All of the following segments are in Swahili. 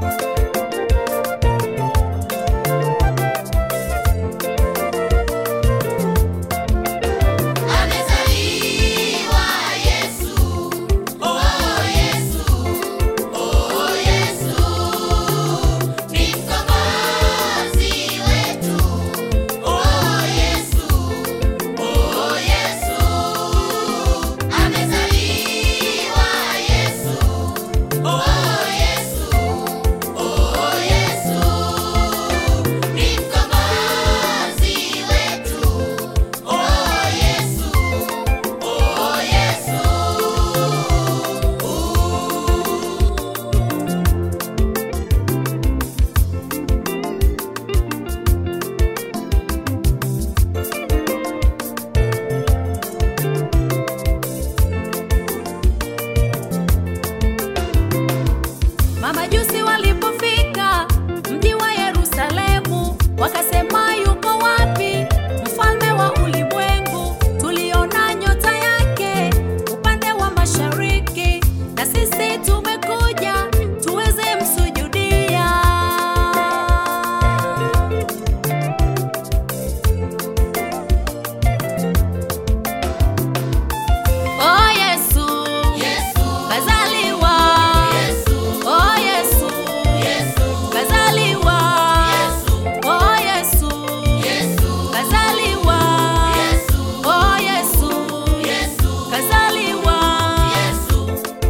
Amezaliwa Yesu, oh Yesu, oh Yesu, ni mkombozi wetu. Oh Yesu, oh Yesu, amezaliwa Yesu, oh Yesu, oh Yesu, ni mkombozi wetu. Oh Yesu, oh Yesu. Mamajusi walipofika mji wa Yerusalemu, wakasema yuko wapi mfalme wa ulimwengu? Tuliona nyota yake upande wa mashariki, na sisi tumekuja tuweze msujudia. Oh Yesu, Yesu, kazaliwa. Yesu, Oh Yesu, Yesu, kazaliwa. Yesu, Oh Yesu, Yesu, kazaliwa. Yesu, Oh Yesu, Yesu, kazaliwa. Yesu.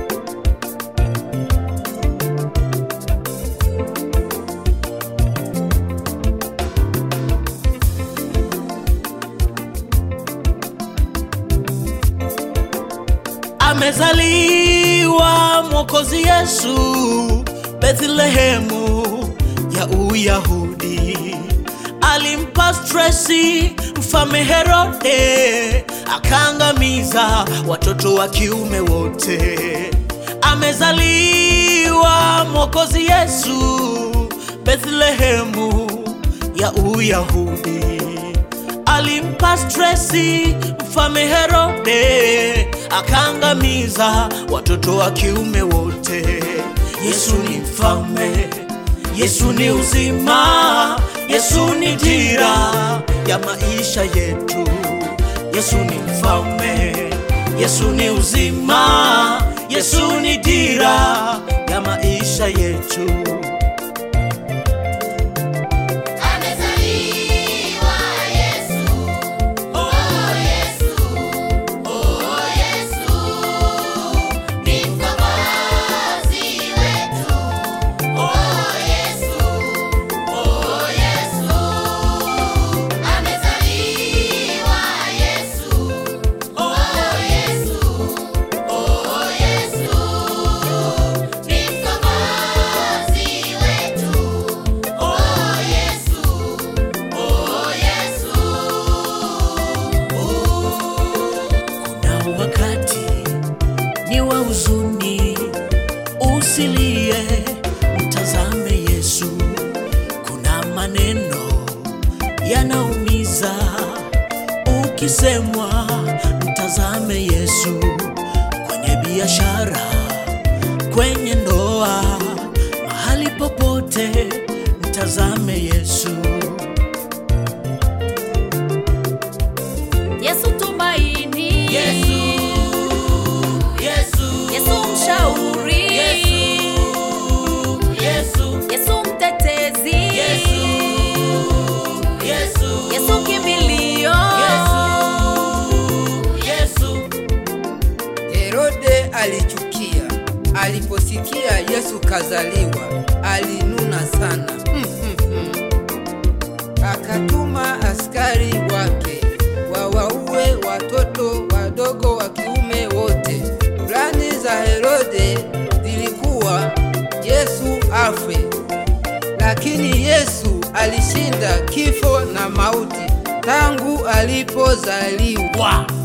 amezaliwa mwokozi Yesu Bethlehemu ya Uyahudi. Alimpa stresi mfalme Herode, akaangamiza watoto wa kiume wote. Amezaliwa mwokozi Yesu Bethlehemu ya Uyahudi alimpa stresi mfalme Herode, akaangamiza watoto wa kiume wote. Yesu ni mfalme, Yesu ni uzima, Yesu ni dira ya maisha yetu. Yesu ni mfalme, Yesu ni uzima, Yesu ni dira ya maisha yetu. Amezaliwa Yesu, oh Yesu, oh Yesu, ni mkombozi wetu. Oh Yesu, oh Yesu, amezaliwa Yesu, oh Yesu, oh Yesu, ni mkombozi wetu. Oh Yesu, oh Yesu. Kuna wakati ni wa huzuni, usilie, mtazame Yesu. Kuna maneno yanaumiza, ukisemwa, mtazame Yesu. Kwenye biashara, kwenye ndoa, mahali popote, mtazame Yesu. Yesu tumaini. Yesu, Yesu, Yesu mshauri. Yesu, Yesu, Yesu mtetezi. Yesu, Yesu, Yesu kimbilio. Yesu. Herode alichukia aliposikia Yesu kazaliwa, alinuna sana mm, mm, mm. Akatuma askari wake wawaue watoto wadogo wa kiume wote. Plani za Herode zilikuwa Yesu afe, lakini Yesu alishinda kifo na mauti tangu alipozaliwa.